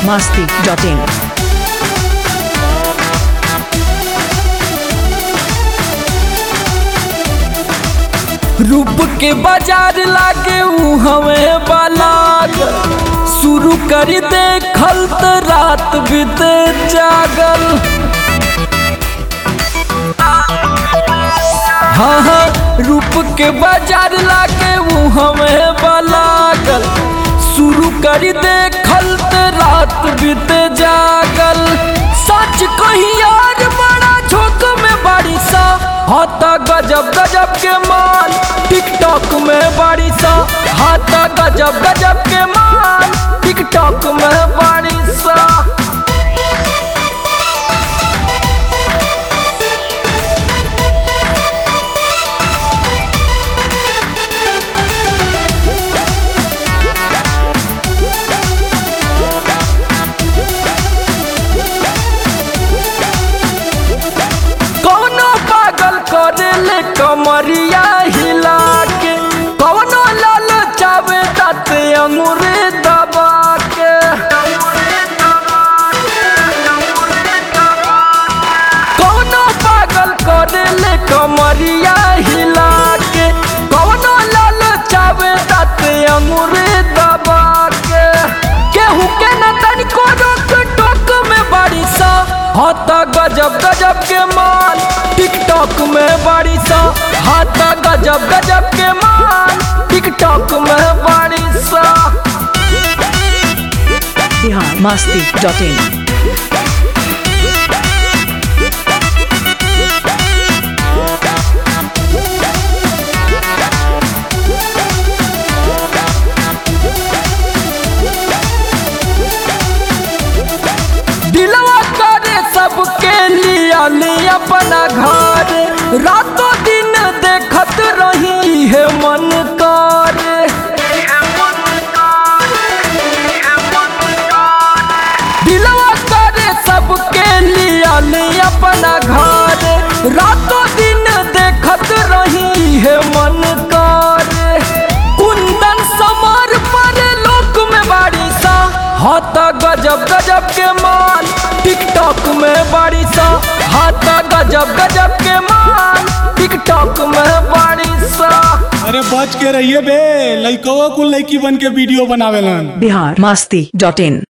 masti.in. रूप के बाजार लागे ऊ हवे बालाग शुरू कर दे खल त रात बीते जागल हाँ हाँ रूप के बाजार लागे ऊ हवे बालागल शुरू कर दे खल त रात बीते जागल सच कही यार बड़ा झोंक में बारिशा हाथा गजब गजब के माल टिकटॉक में बारिशा हाथा गजब गजब के माल टिकटॉक में बारिशा कौनो पागल करे ले कमरिया हिला के कौनो लाल चावे दाते अंगूरे दबा के कौनो पागल करे ले कमरिया हिला के कौनो लाल चावे दाते अंगूरे दबा के केहू के न तनिको रोक टोक में बारिशा हाथा गजब गजब के माल टिकटॉक में बारिशा हाथा गजब गजब के माल टिकटॉक में बारिशा Bihar masti.in. दिलवा करे सबके लिया ले अपना घर रातों दिन देखत रही है मन करे दिलवा करे सबके लिया ले अपना घर रातों दिन देखत रही है मन करे कुंदन समार पर लोक में बारिशा हाथा गजब गजब के माल टिकटॉक में बारिशा हाथा गजब गजब के माल टिकटॉक में बारिशा अरे बच के रहिए बे लइकवा कुल लइकी बन के वीडियो बनावेलन Bihar masti.in.